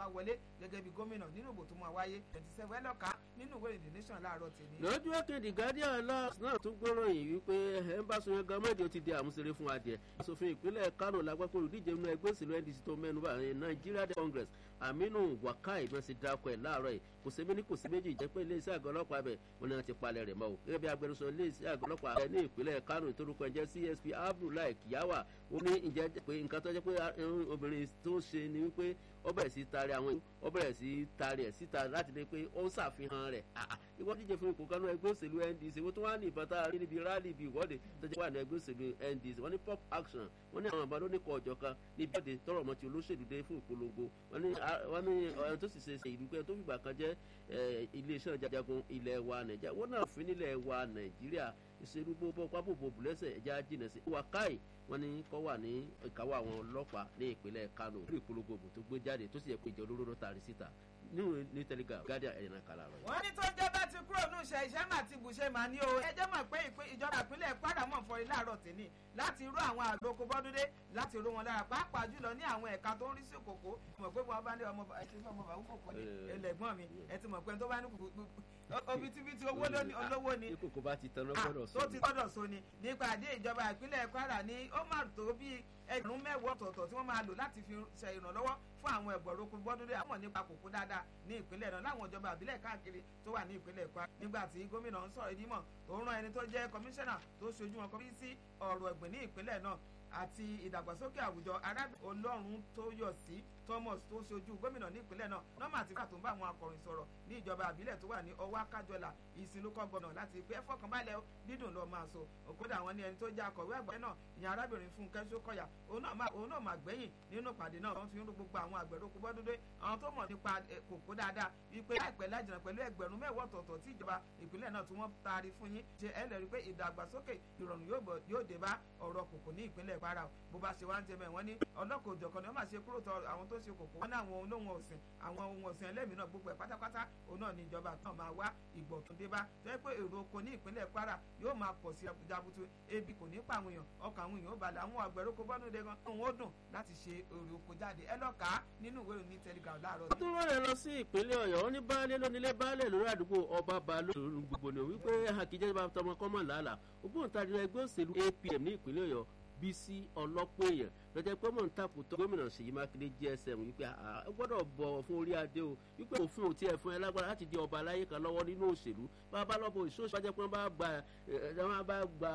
bá wọlé gẹ́gẹ́ bí gómìnà nínú ìbò tó máa wáyé twenty seven ẹlọ́ka nínú ìwé ìdè nation láàárọ̀ tèmi. lójú òkèdè guardian last náà tún gbóròyìn wípé ẹ ń bá sunyan gọmọdé ó ti di àmúṣeré fún adìẹ asòfin ìpínlẹ̀ kánò lágbàpọ̀ olùdíje nínú ẹgbẹ́ òṣèlú ndc tó mẹ́nuba nigeria congress aminu wakai bí wọ́n ti dákọ̀ ẹ̀ láàárọ̀ yìí kò sí méjì kò sí méjì jẹ́ pé iléeṣẹ́ àgọ́ ọlọ́pàá bẹ̀ wọn ni wọ́n ti palẹ̀ rẹ̀ mọ́ o gẹ́gẹ́ bí agbẹnusọ iléeṣẹ́ àgọ́ ọlọ́pàá rẹ̀ ní ìpínlẹ̀ kánò ìtorúkọ ẹ̀jẹ̀ csp abdullahi kiyawa ó ní ìjẹ́ pé nǹkan tó jẹ́ pé obìnrin tó ṣe ni wípé ó bẹ̀rẹ̀ sí taari àwọn ó bẹ̀rẹ̀ sí taari ẹ̀ síta láti lè pé ó ń ṣàfihàn rẹ̀ ìwọ díje fún ipò kanú ẹgbẹ́ òṣèlú ndc wọ́n tún wá ní ìbọn tá a rí níbi rally ibi ìwọ́de tó jẹ́ wà ní ẹgbẹ́ òṣèlú ndc wọ́n ní pop action wọ́n ní àwọn àbá ló ní kọ ọ̀jọ̀ kan níbi ìwọ́de tọrọ ọmọ tí olóṣèlú dé fún ìpolongo wọ́n ní wọ́n ní ọ̀rẹ́ tó sì ṣe ṣe ìlú pé tó fìgbà kan jẹ́ iléeṣẹ́ jajagun ilẹ̀ wa nàìjíríà wọ́n náà fi nílẹ̀ wa nàìjíríà ìṣèlú bó pápó bòbù lẹ́sẹ̀ ẹ̀já jìnà sí wákàì wọ́n ní kọ́ wà ní ìkáwọ́ àwọn ọlọ́pàá ní ìpínlẹ̀ kano lórí ìpolongo òbò tó gbé jáde tó sì yẹ pé ìjọ olóró ló taari síta nínú ní telegram guardian ẹ̀yìn náà kàlà rẹ̀. wọ́n ní tó jẹ́ bá ti kúrò ní ìṣe iṣẹ́ mà ti bùṣe mà ní o ẹjẹ́ mọ̀ pé ìjọba ìpínlẹ̀ kwara mọ̀ fọrí láàárọ̀ tèmi láti rú àwọn àgbòkò bọ́dúndé láti rú wọn lára pàápàá jùlọ ní àwọn ẹ̀ka tó ń rí sí kòkó mọ̀ pé wọ́n bá ní ọmọ bàbá kòkó ní ẹlẹ́gbọ́n mi ẹ ti mọ̀ pé tó bá ní obitibiti owó olówó ni kòkó bá ti tán lọ́gbọ́dọ̀ tó ti gbọ́dọ̀ so ni nípa àdé ìjọba ìpínlẹ̀ kwara ní ó mà tó bí ẹgbẹ̀rún mẹ́wàá ọ̀tọ̀ọ̀tọ̀ tí wọ́n máa lò láti fi ṣe ìrànlọ́wọ́ fún àwọn ẹ̀bọ̀rọ̀ oko bọ́dúndé àwọn nípa kòkó dáadáa ní ìpínlẹ̀ náà láwọn ìjọba àbílẹ̀ káàkiri tó wà ní ìpínlẹ̀ kwara nígbà tí gómìnà ń sọ̀rọ̀ ìdímọ̀ tó rán ẹni tó jẹ́ kọmíṣánná tó ṣojú wọn kọmí sí ọ̀rọ̀ ẹ̀gbìn ní ìpínlẹ̀ náà àti ìdàgbàsókè àwùjọ arábìnrin ọlọ́run tó yọ̀ sí thomas tó ṣojú gómìnà ní ìpínlẹ̀ náà nọ́mà àti fàtó ń bá àwọn akọ̀ròyìn sọ̀rọ̀ ní ìjọba àbílẹ̀ tó wà ní ọwá kájọlà ìsìnlúkọ gbọnà láti pé ẹfọkànbalẹ̀ dídùn lọ máa so òkúta àwọn ní ẹni tó jẹ́ akọ̀wé àgbẹ̀ náà ìyẹn arábìnrin fúnkẹ́ sókọ̀yà òun náà máa gbẹ̀yìn nínú ìpàdé náà wọ́n fi ń rú gbogbo àwọn àgbẹ̀rọ̀kú bọ́dúndé àwọn tó mọ̀ nípa kòkó dáadáa wípé láìpẹ́ lájìnà pẹ̀lú ẹgbẹ̀rún mẹ́wàá ọ̀tọ̀ọ̀tọ̀ tí ìjọba ìpínlẹ̀ náà tí wọ́n taari fún yín ṣe ẹ lẹ́rìí pé ìdàgbàsókè ìrọ̀rùn yóò dé bá ọ̀rọ̀ kòkó ní ìpínlẹ̀ kwara bó bá ṣe wá ń jẹ mẹ́ wọ́n ní ọlọ́kọ̀ òjọ̀kan ni wọ́n máa ṣe kúrò tọ àwọn tó ṣe kòkó wọ́n ní àwọn olóhùn ọ̀sìn àwọn ohun ọ̀sìn ẹlẹ́mìí náà gbogbo ẹ̀ pátápátá òun náà ni ìjọba kan máa wá ìgbọ̀ tó dé bá tó yẹ pé èrò oko ní ìpínlẹ̀ kwara yóò máa pọ̀ sí jabutu ebi kò ní pa àwọn èèyàn ọkàn àwọn èèyàn ó balẹ̀ àwọn àgbẹ̀rẹ̀ oko bọ́nú de gan òun ó dùn láti ṣe èrò oko jáde ẹ lọ kà á nínú ìwé ìròyìn telegram láàárọ̀. wọ́n tún rọrẹ̀ lọ sí ìpínlẹ̀ ọ̀yọ́ wọn ní baálé lónílé baálé lórí àdúgbò ọba balóòrùn gbogbo ni wípé àkìjẹ́ bá tọmọ kọ́mọ̀ làálàá ògbóǹtarì ẹgbẹ́ òṣèlú apm ní ìpínlẹ̀ ọ̀yọ́ bísí ọlọ́pọ̀ èèyàn lọ́jọ́ pé mò ń takò tó gómìnà ṣèyí mákindé gsm wípé ẹ gbọ́dọ̀ bọ̀wọ̀ fún orí adé o wípé òfin ò tiẹ̀ fún ẹ lágbára láti di ọba aláyé kan lọ́wọ́ nínú òṣèlú bá a bá lọ́bọ̀ ìṣòṣì bá jẹ́ pé wọ́n bá gba wọ́n bá gba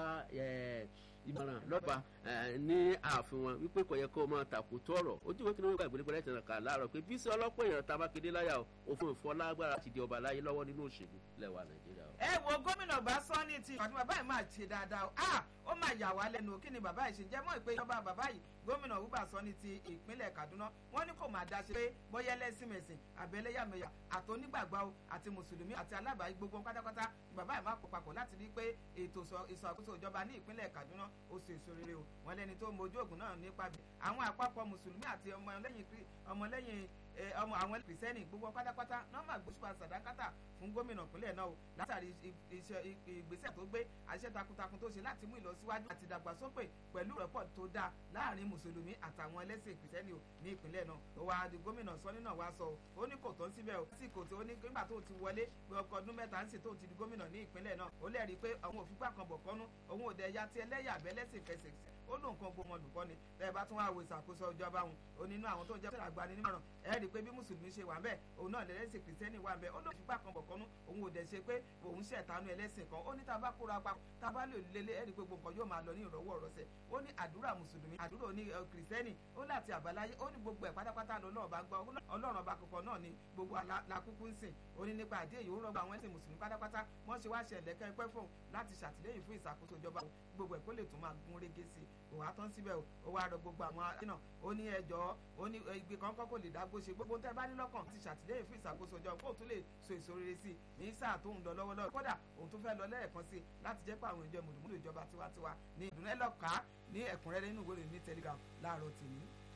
ìmọ̀ràn lọ́ba ní ààfin wọn wípé kò yẹ kó máa takò tó ọ̀rọ̀ ojú ìwé kìnìún gba ìgbélé pẹ̀lẹ́ ìtàn kà láàárọ̀ pé bísí ọlọ́pọ̀ èèyàn ta mákindé láyà o òfin ìfọ́ lágbára láti di ọba aláyé lọ́wọ́ nínú òṣèlú lẹ́wà nàìjíríà. ẹ wo gómìnà bá sọ ní ti ìpàdé bàbá yìí máa ṣe dáadáa ah ó máa yà wá lẹ́nu kí ni bàbá yìí ṣe jẹ́ mọ́ ìpè ìjọba bàbá yìí gómìnà wúbà sọ ní ti ìpínlẹ̀ kaduna wọ́n ní kò máa dá ṣe pé bóyá ẹlẹ́sìn mẹ̀sìn àbẹ̀lẹ́yàmẹ̀yà àtọ́nígbàgbà o àti mùsùlùmí àti alábàáyé gbogbo pátápátá bàbá yìí máa kó papọ̀ láti rí pé ètò ìṣàkóso ìjọba ní ìpínlẹ̀ kaduna ó ṣe èso rere o wọ́n lẹ́ni tó mojú ògùn náà nípa bí àwọn àpapọ̀ mùsùlùmí àti ọmọlẹ́yìn ọmọ àwọn kìrìsẹ́nì gbogbo pátápátá nọ́mbà gbósùpá sàdákátà fún gómìnà ìpínlẹ̀ náà o látàrí ìgbésẹ̀ tó gbé àṣẹ takuntakun tó ṣe láti mú ìlọsíwájú àti ìdàgbàsókè pẹ̀lú rẹ́pọ̀ tó dáa láàrin mùsùlùmí àtàwọn ẹlẹ́sìn kìrìsẹ́nì o ní ìpínlẹ̀ náà ó wá di gómìnà sọ́ni náà wá sọ ó ní kò tó ń síbẹ̀ o sí kò tó ní nígbà tó ti wọlé pé ọkọ̀ ọdún mẹ́ta ń sì tó ti di gómìnà ní ìpínlẹ̀ náà ó lẹ́rìí pé àwọn òfìgbà kan bọ̀ kọ́nú òun ò dẹ̀ ya ti ẹlẹ́yà abẹ́lẹ́sìn fẹsẹ̀ ó lóun kan gbọmọ olùkọ́ ni tẹ́ bá tún wá wo ìṣàkóso ìjọba òun ó nínú àwọn tó ń jẹ́ sọ̀rọ̀ àgbani nímọ̀ràn ẹ rí i pé bí mùsùlùmí ṣe wà bẹ́ẹ̀ òun náà lẹ́lẹ́sìn kìrìsìtẹ́nì wà bẹ́ẹ̀ ó lóun fipá kan bọ̀ kọ́nú òun ò dẹ̀ ṣe pé òun ṣẹ̀tánú ẹlẹ́sìn kan ó ní tá a bá kóra pa tá a bá lè lélẹ̀ ẹ rí i pé gbogbo nǹkan yóò máa lọ ní ìrọ̀wọ́ ọ̀rọ̀sẹ̀ ó ní àdúrà mùsùlùmí àdúrà oní kìrìsìtẹ́nì ó láti àbáláyé ó ní gbogbo ẹ̀ pátápátá lọ́nà ọba gbọ́ ọlọ́run ọba kọ̀ọ̀kan náà ni gbogbo làkúkú ń sìn ó ní nípa àdé yìí ó rọgbọ àwọn ẹ̀sìn mùsùlùmí pátápátá wọ́n ṣe wá ṣe ẹ̀lẹ́kẹ́ pẹ́ fún láti ṣàtìlẹ́yìn fún ìṣàkóso ìjọba gbogbo ẹ̀ kó lè tún máa gún régé sí i òwà tán síbẹ̀ ó wá rọ gbogbo àwọn náà ó ní ẹjọ́ ó ní igbe kankan kò lè dágbó ṣe gbogbo tẹ́ bá ní lọ́kàn ti ṣàtìlẹ́yìn fún ìṣàkóso ìjọba kó tún lè so èso rere sí i ní sáà tó ń lọ lọ́wọ́lọ́wọ́ kódà òun tún fẹ́ lọ lẹ́ẹ̀kan sí i láti jẹ́ pé àwọn ìjọ mùdùmùdù ìjọba tiwantiwa ní ìdùnnú ẹlọ́ka ní ẹ̀kúnrẹ́rẹ́ nínú ìwé ní telegram láàárọ̀ tèmi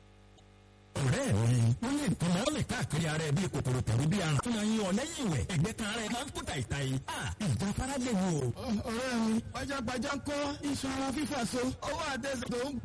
ọ̀rẹ́ mi wọ́n lè tán mọ́ lè káàkiri ara ẹ̀ bíi kòkòrò tàbí bíi àrùn. tó máa ń yan ọ lẹ́yìn ìwẹ̀ ẹ̀gbẹ́ kan ara ẹ̀ máa ń kó tàìtà yìí. ìjà fara lè wò. ọ̀rẹ́ mi pajápajá ń kọ́ iṣan ara fífà so ọwọ́ àtẹ̀sẹ̀ tó ń